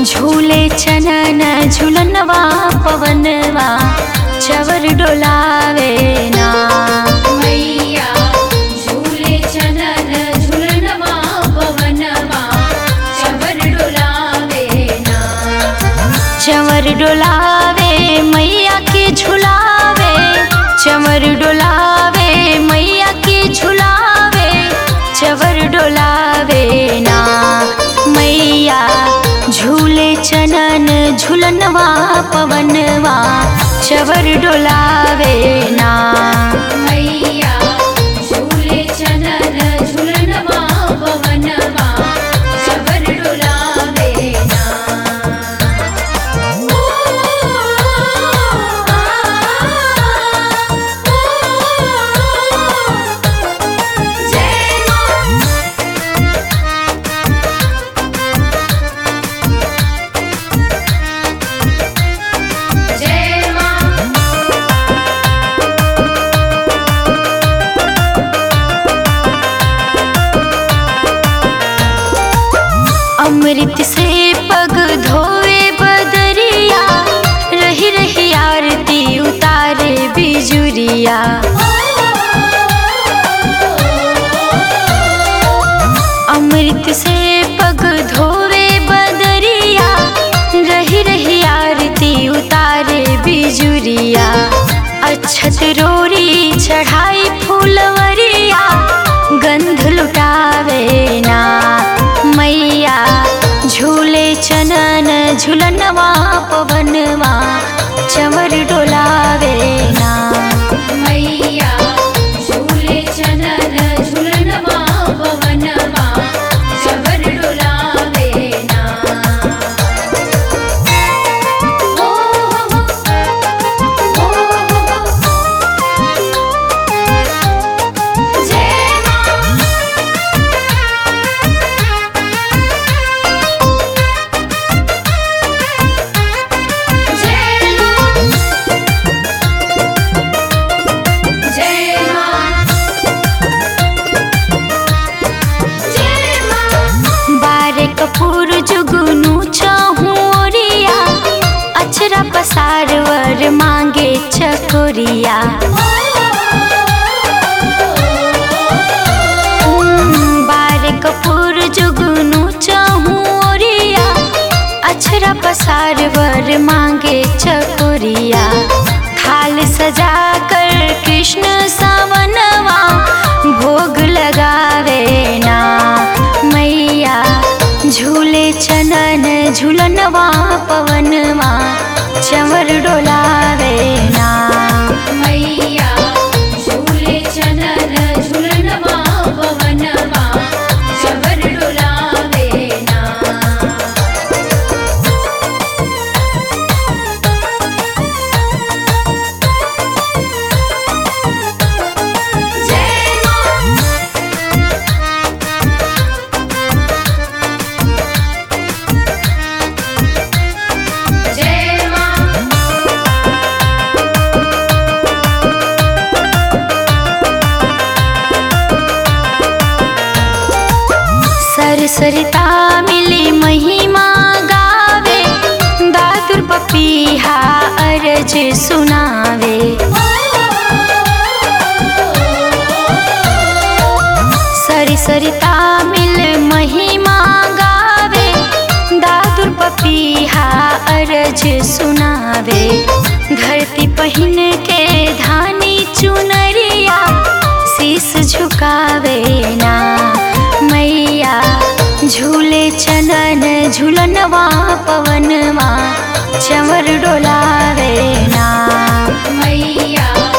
झूले चनन झुलनवा पवनवा चवर डोलावे ना मैया झूले चनन झुलनवा पवनवा चवर डोलावे ना चवर डोलावे मैया के झुलावे चवर डोलावे मैया के झुलावे चवर डोलावे ना मैया झूले चनन झुलनवा पवनवा चवर डोलावे ना मैया झूले चनन झुलनवा पवनवा चवर डोलावे ना जय मां जय मां अमृत से पग धोवे बदरिया रही रही आरती उतारे बिजुरिया अमृत से पग धोवे बदरिया रही रही आरती उतारे बिजुरिया अच्छत रोरी चढ़ाई फूलवरिया गंध लुटावे ना मैया झूले चनन झुलनवा पवनवा चवर डोलावे ना मैया झूले चनन झुलनवा पवनवा चवर डोलावे ना ओ हो हो जय मां जय मां जय मां जय मां बारे कपूर जुगनू चहुरिया अचरा पसार वर मांगे चकोरिया बारे कपूर जुगनू चहुरिया अचरा पसार वर मांगे चकोरिया थाल सजा कर कृष्ण सावनवा भोग लगावे ना मैया झूले चनन झुलनवा पवनवा चवर डोलावे ना मैया झूले चनन झुलनवा पवनवा चवर डोलावे ना जय मां जय मां सरसरिता मिली महिमा गावे दादुर पपीहा अरज सुनावे सरसरिता मिल महिमा गावे दादुर पपीहा अरज सुनावे धरती पहिन के धानी चुनरिया शीस झुकावे ना मैया झूले चनन झुलनवा पवनवा चवर डोलावे ना मैया